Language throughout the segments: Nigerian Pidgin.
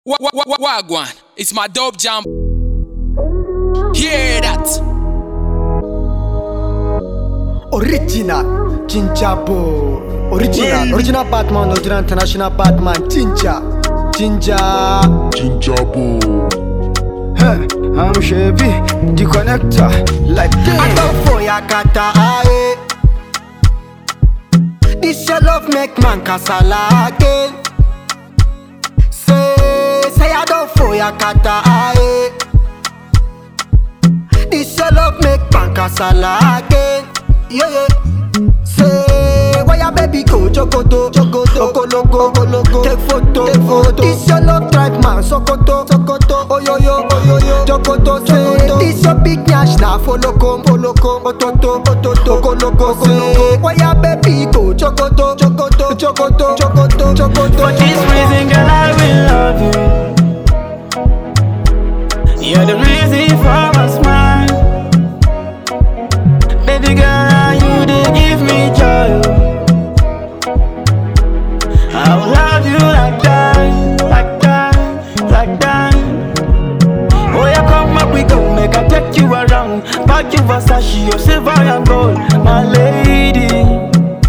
Wa- wa- wa- Wagwan, it's my dope jam. Hear that? Original Jinja Bo Original Original Batman Original International Batman Jinja Jinja Jinjabo. Huh, I'm Chevy The connector Like this I go for ya kata aye This your love make man kasala again Say, say I don't for ya kata aye This your love make man kasala again Yeah, yeah Say, why your baby go Jogoto, Jogoto, Okologo, Okologo Take photo, take photo This your love drive man Sokoto, Sokoto Oh yo yo, oh yo yo Jogoto, Jogoto This your big nyash na follow come, follow come Ototo, Ototo, Okologo, Okologo Why your baby go Jogoto, Jogoto, Jogoto, Jogoto, Jogoto For this reason, girl, I will love you. You're the reason for my smile. Baby girl, you they give me joy. I will love you like that, like that, like that. Oh yeah, come up, we go make I take you around. Pack you Versace, your silver and gold, my lady.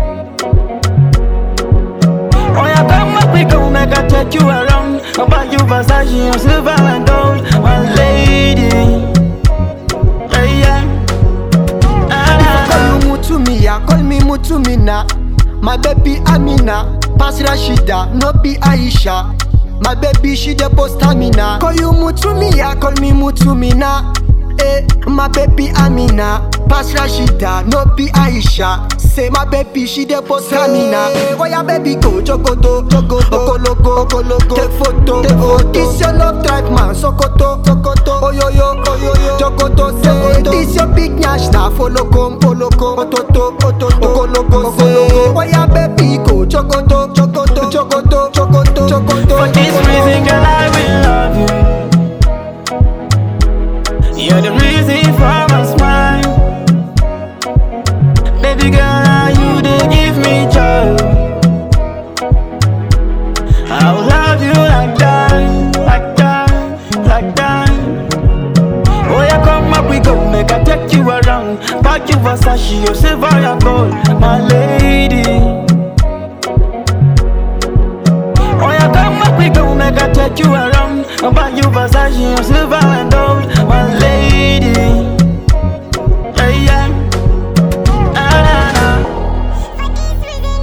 Oh yeah, come up, we go make I take you around. I'll buy you Versace and silver and gold, my lady. Hey, yeah. Ah, Call you Mutumia, call me Mutumina. My baby Amina, pass Rashida, no be Aisha. My baby she the post stamina. Call you Mutumia, call me Mutumina. Eh, my baby Amina, pass Rashida, no be Aisha. Say my baby she the post stamina. Why your baby go Jogoto, Jogoto, Okologo, Okologo. Take photo, take photo. This your love drive man, Sokoto, Sokoto. Oh yo yo, oh yo yo. Jogoto, say this your big nyash na follow come, follow come. Ototo, Ototo, Okologo, say why your baby go Jogoto, Jogoto, Jogoto, Jogoto, Jogoto. For this reason, girl, I will love you. You're the reason for my smile. Baby girl, you they give me joy. I will love you like that, like that, like that. Oh yeah, come up, we go make I take you around. Pack you Versace, your silver and gold, my lady. Oh yeah, come up, we go make I take you around. I'll buy you Versace, your silver and gold, my lady. Yeah, yeah. Ah, nah, nah.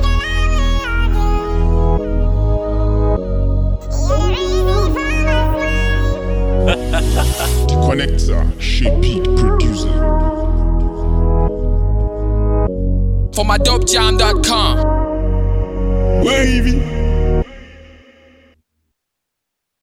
The connector. Shaped producer. For my dopejam.com. Wavy.